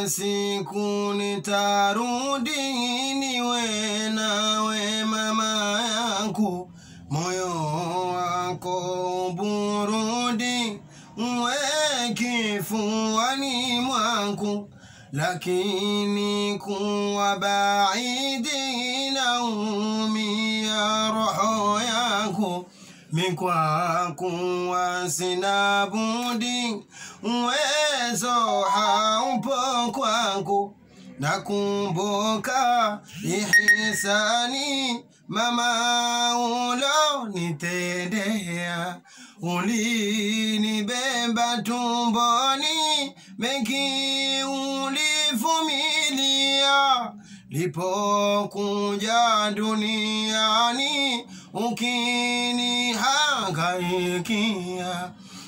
kuna siku nitarudi niwe nawe mama yangu moyo wako burudi uwe kifuani mwangu lakini kuwa baidi naumia roho yangu mikwa kuwa sina budi uwezo haupo kwangu nakumbuka ihisani mama ulonitendea ulinibeba tumboni mengi ulivumilia lipokuja duniani ukinihangaikia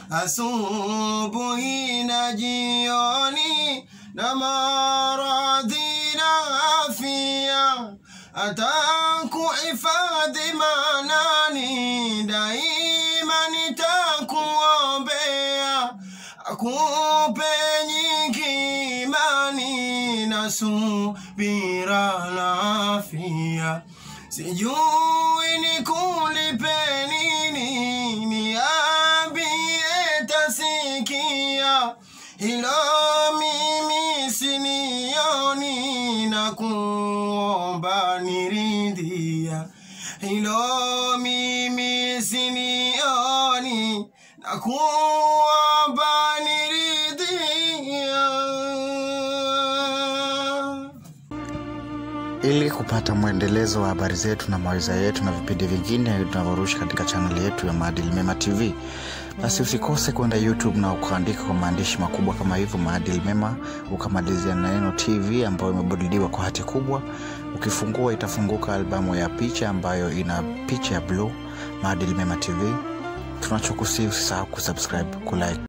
asubuhi na jioni na maradhi na afya atakuhifadhi manani daima nitakuombea akupe nyingi imani na subira na afya sijui nikulipe nini niambie tasikia hilo mimi sinioni na kuomba niridhia hilo mimi sinioni na kuomba niridhia Ili kupata mwendelezo wa habari zetu na mawaidha yetu na vipindi vingine tunavyorusha katika chaneli yetu ya Maadili Mema TV, basi usikose kwenda YouTube na ukaandika kwa maandishi makubwa kama hivyo Maadili Mema, ukamalizia na neno TV ambayo imebadiliwa kwa hati kubwa. Ukifungua itafunguka albamu ya picha ambayo ina picha ya bluu, Maadili Mema TV. Tunachokusihi usisahau kusubscribe, kulike